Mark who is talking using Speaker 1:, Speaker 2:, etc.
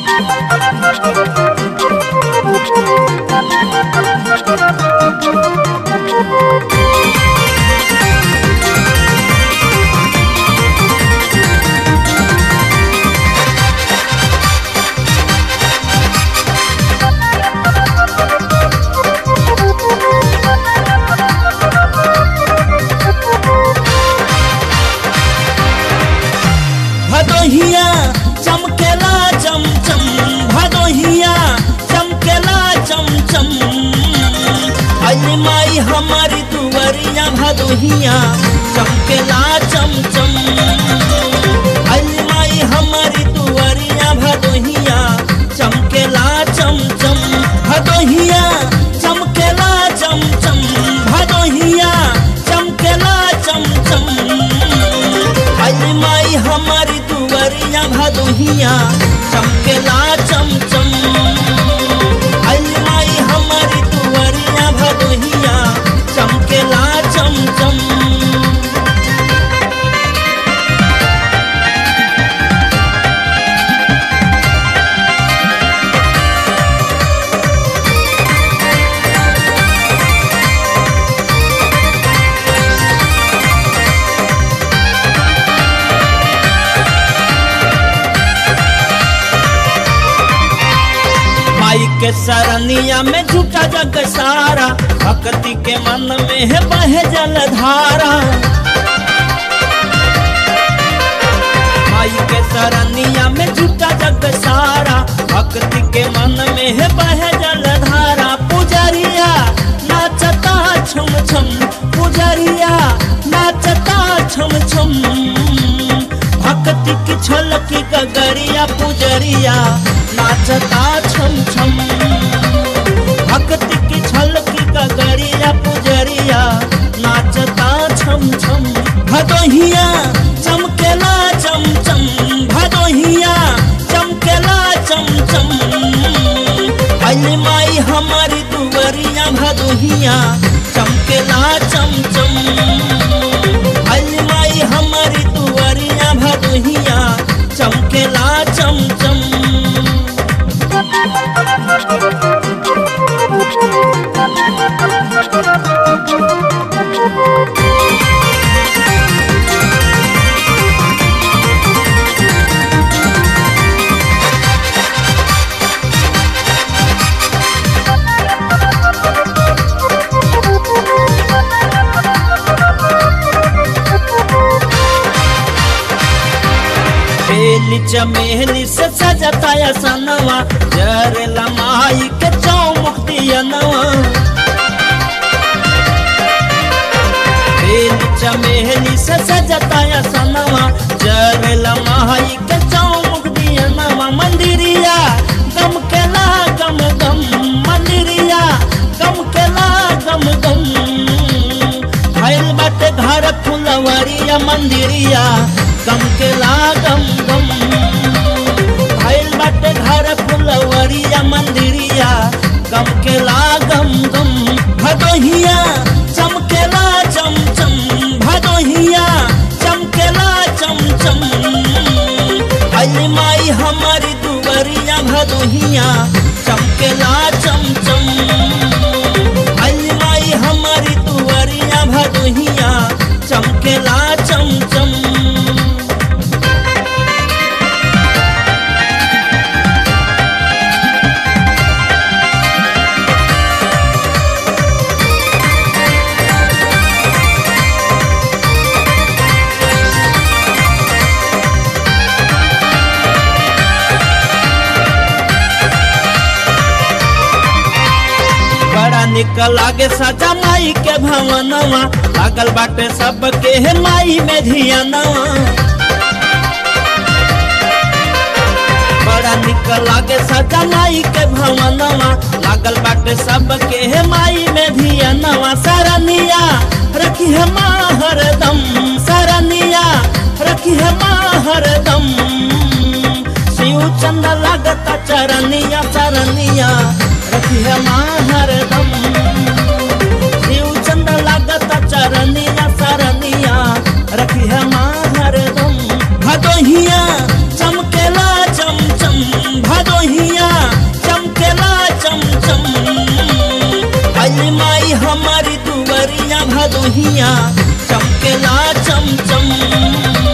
Speaker 1: भदोहिया चमकेला चमचम भदोहिया चमकेला चमचम अली माई हमारी दुवरिया भदोहिया चमकेला चमचम अली माई हमारी दुवरिया भदोहिया चमकेला चमचम भदोहिया चमकेला चमचम भदोहिया चमकेला चमचम अली माई हमारी दुवरिया भदोहिया चमकेला चमचम अली माई हमारी दुवरिया भदोहिया चमकेला चमचम माई के सरनिया में झूठा जग सारा भक्ति के मन में है बहे जलधारा माई के सरनिया में झूठा जग सारा भक्ति के मन में है बहे जलधारा पुजरिया नाचता छम छम पुजरिया नाचता छम छम भक्ति की छलकी गगरिया पुजरिया नाचता छम छम भक्ति की छलकी गगरिया पुजरिया नाचता छम छम भदोहिया चमकेला चमचम भदोहिया चमकेला चमचम अली माई हमारी दुवरिया भदोहिया चमकेला चमचम अली माई हमारी दुवरिया भदोहिया चमकेला चमचम बेली चमेली से सजता या सनवा जरेला माई के चौमुख दियनवा बेली चमेली से सजता या सनवा जरेला माई के चौमुख दियनवा मंदिरिया गम केला गम गम मंदिरिया गम केला गम गम भइल बाटे घर फुलवरिया मंदिरिया गम केला गम गम भइल बाटे घर फुलवरिया मंदिरिया गम केला गम गम भदोहिया चमकेला चमचम भदोहिया चमकेला चमचम अली माई हमारी दुवरिया भदोहिया चमकेला चमचम अली माई हमारी दुवरिया भदोहिया चमकेला चमचम बड़ा निक लागे सजा माई के भवनवा लागल बाटे सबके हे माई में धियनवा बड़ा निक लागे सजा माई के भवनवा लागल बाटे सबके हे माई में धियनवा सरनिया रखी है माँ हरदम सरनिया रखी है माँ हरदम शिव चंद लागता चरनिया चरनिया रखी है माँ हरदम शिव चंद लागता चरनिया सरनिया रखी है माँ हरदम भदोहिया चमकेला चमचम भदो चरदुहिया चमकेला चमचम